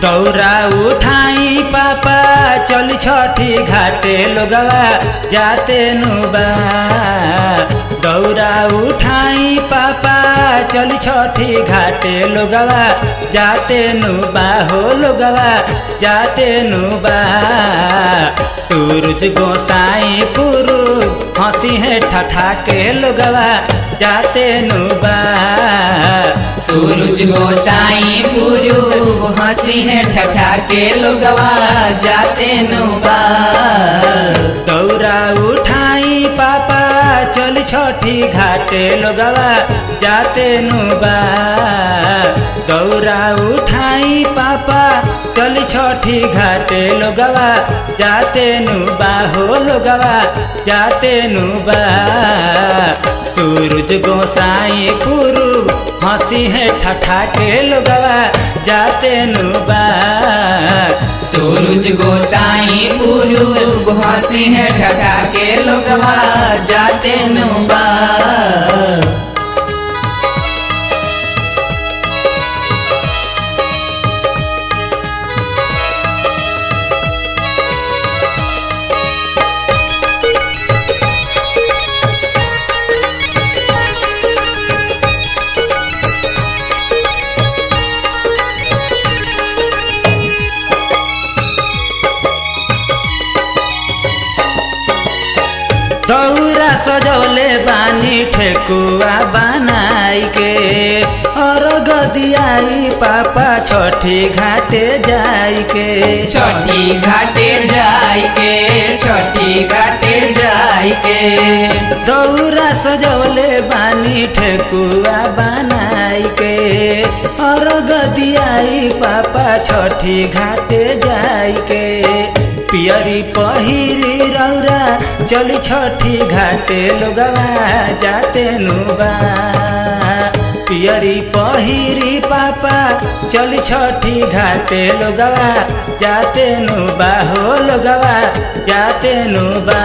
दौरा उठाई पापा चल छठी घाटे लोगवा जाते नुबा दौरा उठाई पापा चल छठी घाटे लोगवा जाते नुबा हो लोगवा जाते नुबा तुरुज गोसाई पुरु हंसी है ठठा के लोगवा जाते नुबा सूरज गोसाई गुरु हंसी है ठठा के लोगवा जाते नुबा दौरा उठाई पापा चल छठी घाटे लोगवा जाते नुबा दौरा उठाई पापा चल छठी घाटे लोगवा जाते नुबा हो लोगवा जाते नुबा सूरज गोसाई पुरु हंसी है ठठा के लोगवा जाते नुबा सूरज गोसाई गुरु हंसी है ठठा के लोगवा जाते नुबा दौरा सजौले बानी ठेकुआ बनाई के और गदियाई पापा छठी घाटे जाई के छठी घाटे जाय के छठी घाटे जाय के दौरा सजौले बानी ठेकुआ बनाई के और गदियाई पापा छठी घाटे जाई के पियरी पहिरी रौरा चली छठी घाटे लोगवा जाते नुबा पियरी पहिरी पापा चली छठी घाटे लोगवा जाते नुबा हो लोगवा जाते नुबा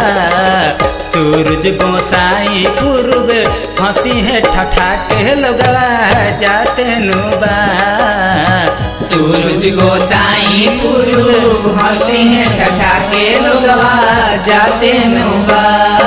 सूरज गोसाई पूर्व हंसी है ठठा के लोगवा जाते नुबा सूरज गोसाई पुरु हंसी है ठठा के लोगवा जाते नुबा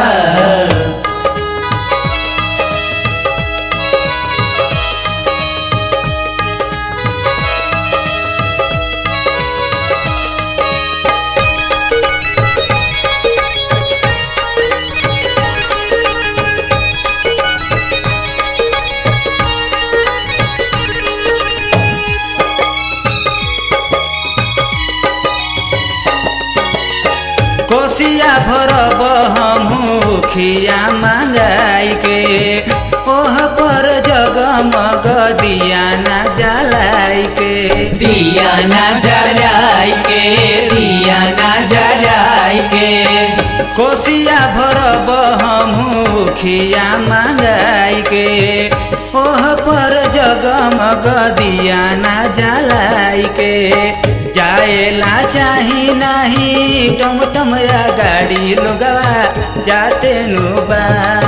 कोसिया भरब हमहू खिया मांगाई के ओह पर जगमग दिया ना जलाई के दिया ना जराय के दिया ना जराय के कोसिया भरब हमहू खिया मांगाई के ओह पर जगमग दिया ना जलाई के जाएला चाही नाही टमटम या गाड़ी लोगवा जाते नुबा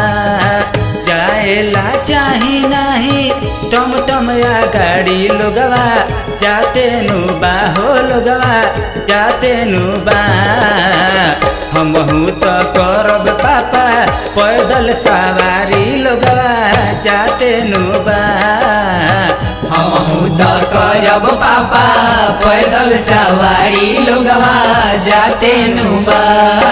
जाएला चाही नाही टमटम या गाड़ी लोगवा जाते नुबा हो लोगवा जाते नुबा हमहू तो करब पापा पैदल सवारी लोगवा जाते नुबा हमहू तो करब पापा पैदल सवारी लोगवा जाते नुबा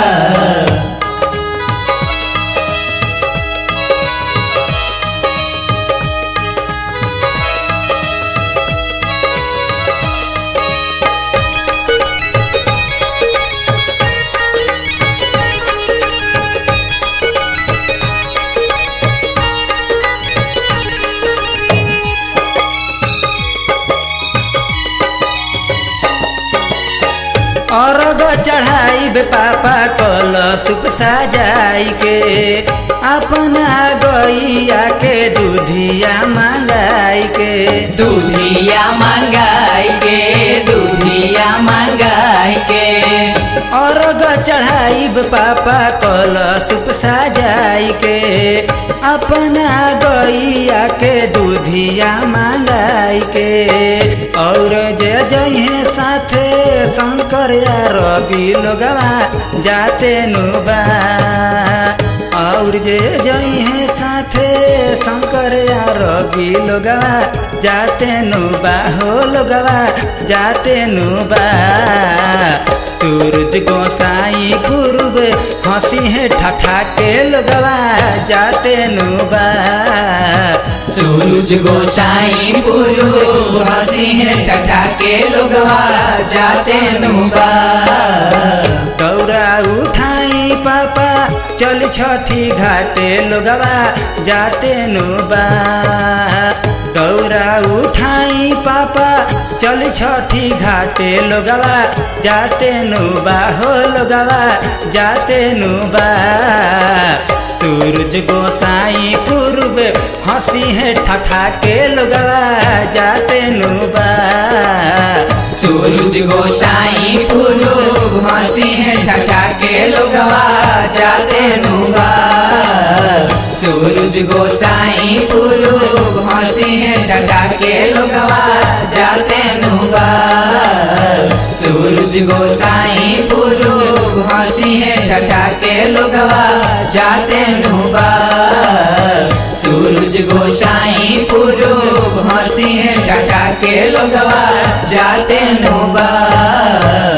अर्घ चढ़ाई बे पापा कल सुप सजाई के अपना गैया के दूधिया मंगाई के दूधिया मंगाई के दूधिया मंगाई के अर्घ चढ़ाई बे पापा कल सुप सजाई के अपना गैया के दूधिया मंगाई के और जे जइहे साथे शंकर या रवि लोगवा जाते नुबा और जे जइहे साथे शंकर या रवि लोगवा जाते नुबा हो लोगवा जाते नुबा सूरज गोसाई पूर्व हंसी है ठठा के लोगवा जाते नुबा सूरज गोसाई पुरु हंसी है टटा के लोगवा जाते नुबा दौरा उठाई पापा चल छठी घाटे लोगवा जाते नुबा दौरा उठाई पापा चल छठी घाटे लोगवा जाते नुबा हो लोगवा जाते नुबा सूरज गोसाई पूर्व हंसी है ठठा के लोगवा जाते नुबा सूरज गोसाई पुरु हंसी है टटा के लोगवा जाते नुबा सूरज गोसाई पुरु हंसी है टटा के लोगवा जाते नुबा सूरज गोसाई पुरु हंसी है टटा के लोगवा जाते नुबा सूरज गोसाई पुरु हंसी है टटा के लोगवा जाते नुबा